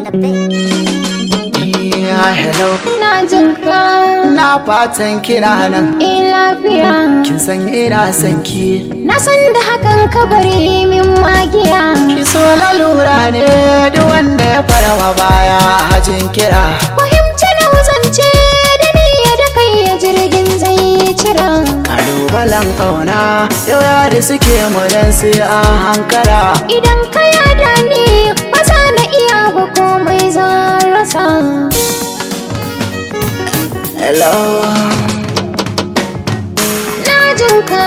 on the beat. Yeah, hello. Na jin ka Na fatan kina nan. eh lafiya Kin san ina son ki. Na san da hakan ka bari min magiya Ki so lalura ne duk wanda ya farawa baya hajin kira. Fahimci na wuzance da niyya da kai ya jirgin zai cira Kalubalen kauna yau yari suke mu dan sai an hankara. Idan ka yada ni ba za na iya ba komai zan rasa Hello. Na jin ka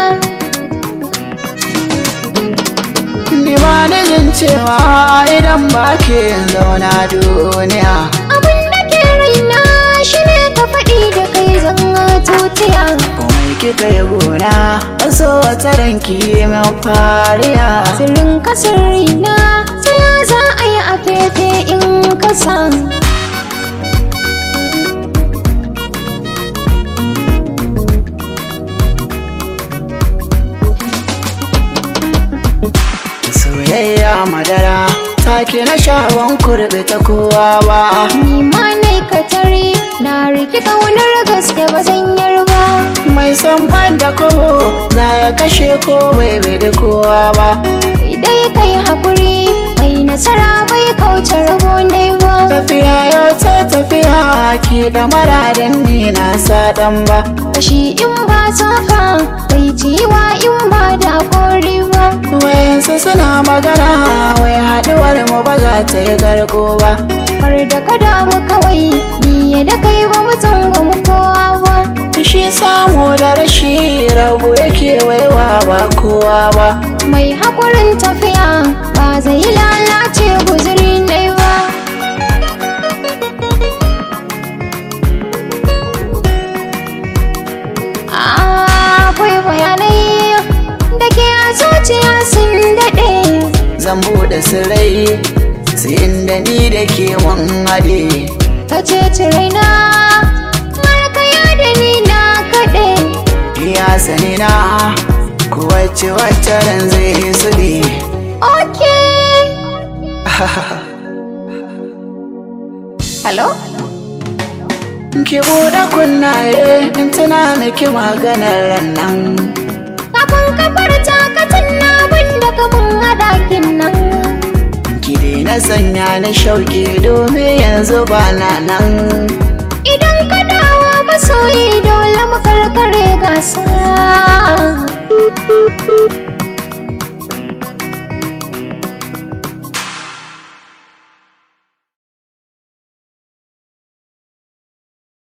Ni ba ni jin cewa idan ba ke zauna duniya. abin da ke raina shi ne ka faɗi da kai zan tutiya Komai kika yi gona, wasu wata ranki min fariya. Sirrin ka sirrina sai ya za a yi a fefe in ka san Soyayya madara, take na shawon kurbe ta kowa ba. Ni ma ne ka tare na riki kaunar gaske ba zan yarba Mai son ban da kobo, za ya kashe ko bai bai da kowa ba. Idai kai hakuri mai nasara bai kauce rabo ne ba Tafiya yau ta tafiya, ki da maradin ni na saɗan ba. Kashi in ba saka bai ciwa in ba da kori ba Wayansu suna magana, wai haɗuwar mu ba za ta yi garko ba. Har da ka damu kawai ni da kai ba mu mu kowa ba Shi samu da rashi rabu yake waiwa ba kowa ba. Mai hakurin tafiya ba zai lalace guzuri ne ba Akwai bayanai da ke a zuciya sun daɗe Zan buɗe sirrai, sai inda ni da ke mun haɗe. Ka ce raina markaya da ni na kaɗe Ya sani na kowace wacce ran zai su ne. Okay Hello? Ki buɗe kunnaye in tuna miki maganar ran nan. Kafin kafar takatin na wanda kamun hadakin nan Ki daina sanya ni shauƙi domin yanzu ba na nan. Idan ka dawo masoyi dole mu karkare gasa